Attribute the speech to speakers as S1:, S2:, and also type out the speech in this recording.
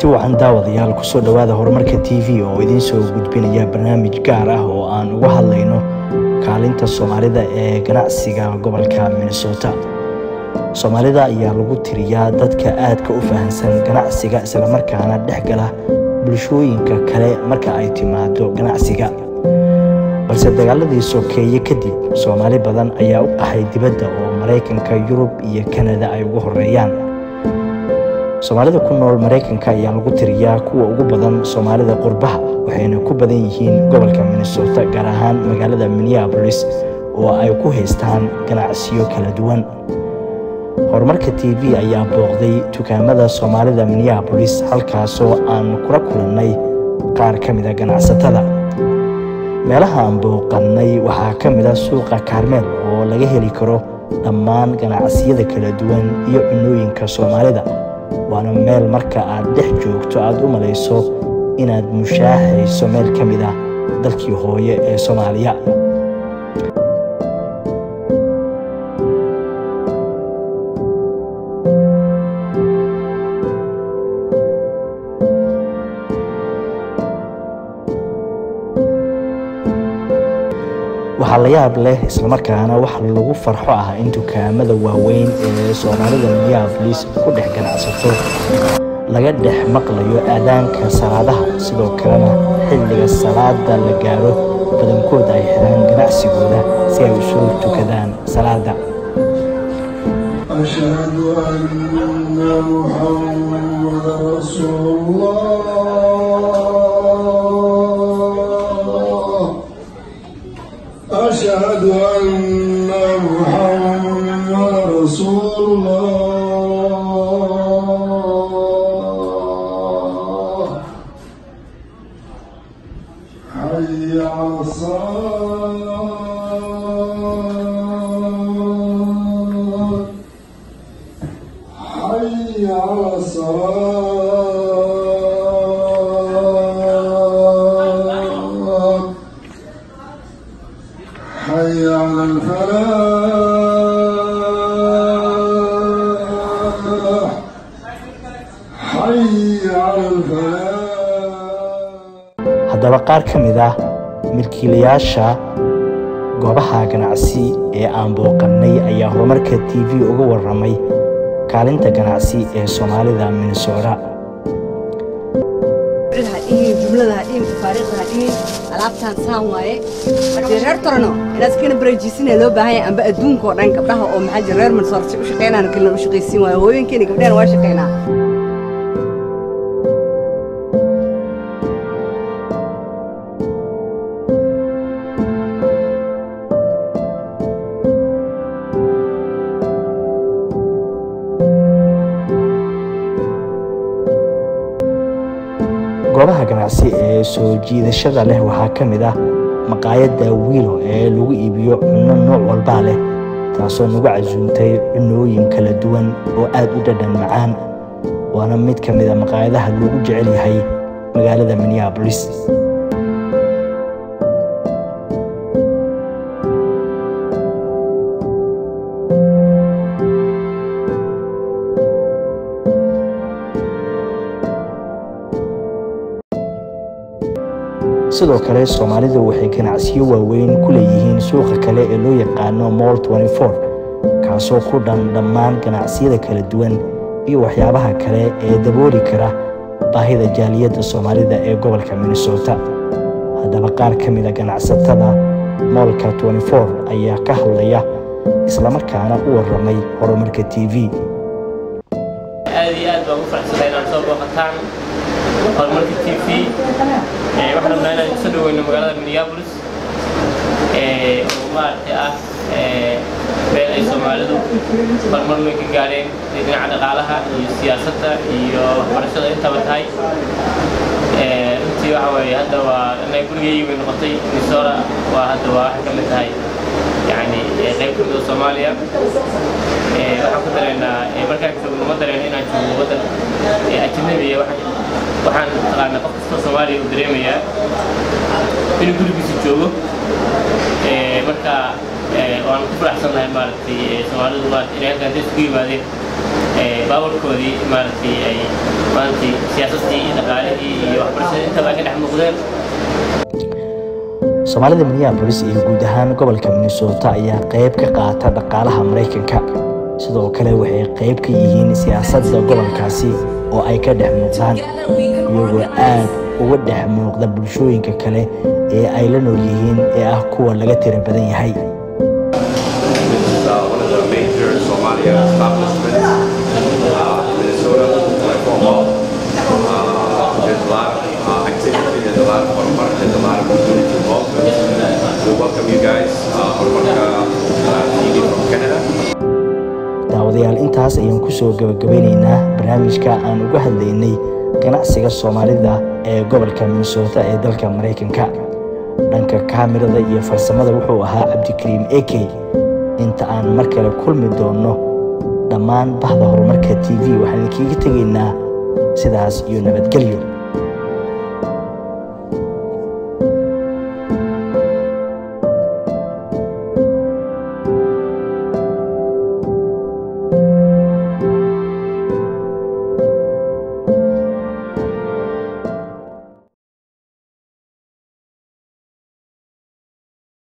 S1: kulanti wacan daawadayaal kusoo dhowaada horumarka t v oo idiin soo gudbinaya barnaamij gaar ah oo aan uga hadlayno kaalinta soomaalida ee ganacsiga gobolka minnesota soomaalida ayaa lagu tiriyaa dadka aadka u fahamsan ganacsiga islamarkaana dhex gala bulshooyinka kale marka ay timaado ganacsiga balse dagaaladii sokeeye kadib soomaali badan ayaa u qaxay dibadda oo maraykanka yurub iyo kanada ay ugu horeeyaan soomaalida ku nool maraykanka ayaa lagu tiriyaa kuwa ugu badan soomaalida qurbaha waxayna ku badan yihiin gobolka minnesota gaar ahaan magaalada minneabolis oo ay ku haystaan ganacsiyo kala duwan horumarka t v ayaa booqday dukaamada soomaalida minneabolis halkaasoo aan kula kulannay qaar ka mida ganacsatada meelaha aan booqannay waxaa ka mid a suuqa kaarmeel oo laga heli karo dhammaan ganacsiyada kala duwan iyo cunooyinka soomaalida waana meel marka aad dhex joogto aad u malayso inaad mushaaxayso meel ka mid ah dalkii hooye ee soomaaliya waxaa la yaab leh islamarkaana wax lagu farxo ah in dukaamada waaweyn ee soomaalida minneabolis ku dhex ganacsato laga dhex maqlayo aadaanka salaadaha sidoo kalena xilliga salaada la gaaro badankooda ay xiraan ganacsigooda si ay u soo tukadaan salaada
S2: أشهد أن محمد رسول الله أشهد أن محمد رسول الله حي على الصلاة حي على الصلاة حي على الفلاح حي على الفلاح
S1: haddaba qaar ka mid ah milkiilayaasha goobaha ganacsi ee aan booqannay ayaa horumarka t v uga warramay kaalinta ganacsi ee soomaalida minnesota
S3: ha dhihin jumlada ha dhihin tafaariikhda ha dhihin alaabtaan saan waaye haddii reer torno inaad iskana barajiisinaya loo baahan yahay amba adduunka oo dhan gabdhaha oo maxaa jira reer mansoorti u shaqaynaan kalina u shaqaysiin waayo hooyinkeena gabdhahana waa shaqaynaa
S1: goobaha ganacsi ee soo jiidashada leh waxaa ka mid ah maqaayadda wiilo ee lagu iibiyo cunno nooc walbaa leh taasoo nagu casuuntay cunooyin kala duwan oo aad u dhadhan macaan waana mid ka mid a maqaayadaha loogu jecel yahay magaalada minneabolis sidoo kale soomaalidu waxay ganacsiyo waaweyn ku leeyihiin suuqa kale ee loo yaqaano moll kaasoo ku dhan dhammaan ganacsiyada kala duwan iyo waxyaabaha kale ee dabooli kara baahida jaaliyadda soomaalida ee gobolka minnesota haddaba qaar ka mida ganacsatada moolka ayaa ka hadlaya islamarkaana u warramay horumarka t v
S4: aad iyo aad baan ugu faraxsanahay inaad soo booqataan horumarka t v waxaan rabnaa inaan kusoo dhaweyno magaalada minneapolis oo maaragtay ah meel ay soomaalidu horumar weyn ka gaareen dhinaca dhaqaalaha iyo siyaasadda iyo waxbarashada intaba tahay runtii waxa weeye hadda waa inay gurigeygii bay noqotay minnesota waa hadda waa waxay ka mid tahay yani qayb ka mid oo soomaaliya waxaan ku dareennaa markaan joogno ma dareen inaan joogo waddan ajnabiya waxaan taqaanaa qof kastoo soomaaliya uu dareemayaa inuu gurigiisa joogo marka waan ku faraxsannahay maaragtay soomaalidu maaragtay inay halkaan dad isugu yimaadeen baawarkoodii maaragtay ay maaragtay siyaasadii iyo dhaqaalihii iyo waxbarashadii intaba ay ka dhex muuqdeen
S1: soomaalida minneabolis iyo guud ahaan gobolka minnesota ayaa qayb ka qaata dhaqaalaha maraykanka sidoo kale waxay qayb ka yihiin siyaasadda gobolkaasi oo ay ka dhex muuqdaan iyagoo aad uga dhex muuqda bulshooyinka kale ee ay la nool yihiin ee ah kuwa laga tira badan yahay
S5: This is uh, one of the major Somalia establishments uh, in Minnesota, like Omaha. Uh, there's a lot of uh, activity, there's a lot of Horumark, there's a lot of community involvement. We welcome you guys, uh, Horumark uh, TV from Canada.
S1: daawadayaal intaas ayaan kusoo gabagabeynaynaa barnaamijka aan uga hadlaynay ganacsiga soomaalida ee gobolka minnesota ee dalka maraykanka dhanka kaamirada iyo farsamada wuxuu ahaa cabdikariim eke inta aan mar kale kulmi doonno dhammaan bahda horumarka t v waxaan idinkiiga tegaynaa sidaas iyo nabadgelyo